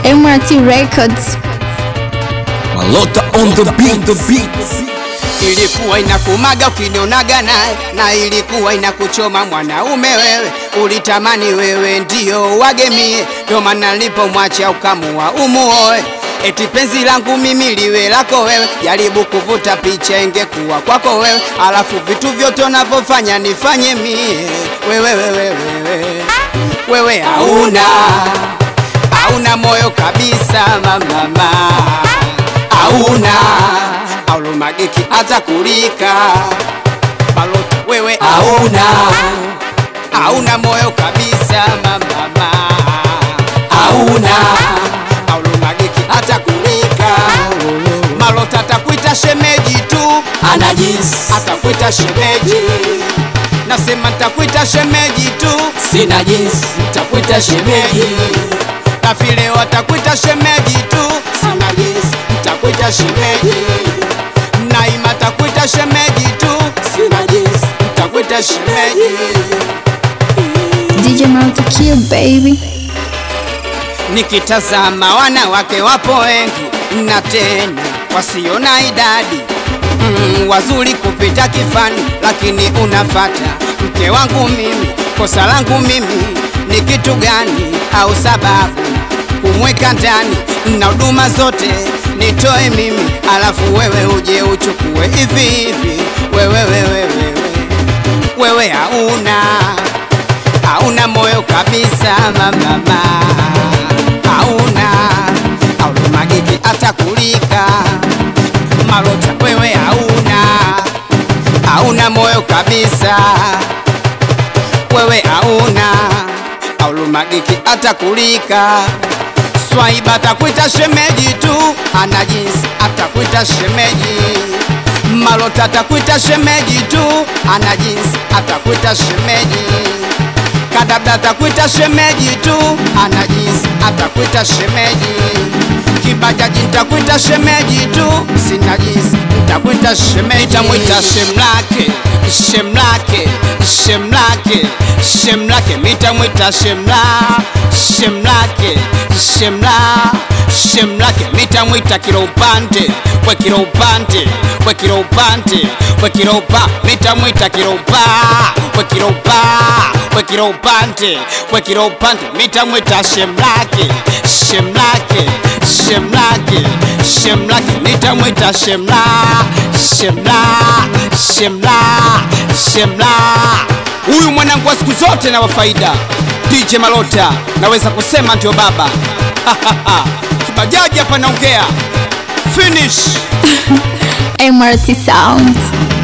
MRT Records. Malota on the beat, the beat. Ilikuwa inakumaga ukinionaga naye, na ilikuwa inakuchoma mwanaume wewe, ulitamani wewe ndio wagemie, ndo maana nilipomwacha ukamua umuoe. Eti penzi langu mimi liwe lako wewe, jaribu kuvuta picha ingekuwa kwako wewe, alafu vitu vyote unavyofanya nifanye mie. Wewe wewe wewe wewe hauna hauna moyo kabisa mamama, hauna aulumagiki hata kulika balota, wewe hauna hauna moyo kabisa mamama, hauna aulumagiki hata kulika malota, atakuita shemeji tu, Anajis, atakuita shemeji, nasema ntakuita shemeji tu, sina jinsi, takuita shemeji. na vile watakuita shemeji tu, sina jinsi, ntakuita shemeji, naima takuita shemeji tu, sina jinsi, ntakuita shemeji. DJ Multi Kill baby. Nikitazama wanawake wapo wengi na tena wasio na idadi mm, wazuri kupita kifani, lakini unafata mke wangu mimi. Kosa langu mimi ni kitu gani? Au sababu kumweka ndani na huduma zote nitoe mimi, alafu wewe uje uchukue hivi hivi? Wewe wewe wewe wewe hauna hauna moyo kabisa mamama, hauna aulumagiki hata kulika malota, wewe hauna hauna moyo kabisa, wewe hauna aulumagiki hata kulika Swaiba atakuita shemeji tu, ana jinsi atakuita shemeji. Malota atakuita shemeji tu, ana jinsi atakuita shemeji. Kadabda atakuita shemeji tu, ana jinsi atakuita shemeji. Kibajaji nitakuita shemeji tu, sina jinsi nitakuita shemeji. Nitamwita shemlake, shemlake, shemlake, shemlake, nitamwita shemla, shemlake, shemla, shemlake, nitamwita kilo upande, we kilo upande, we kilo upande, we kilo upa, nitamwita kilo upa, we kilo upa, we kilo upande, we kilo upande, nitamwita shemlake, shemlake, shemlake, shemlake, nitamwita shemla, shemla, shemla, shemla. Huyu mwanangu wa siku zote na wa faida, DJ Malota, naweza kusema ndio baba. Kibajaji hapa naongea finish. MRT Sound.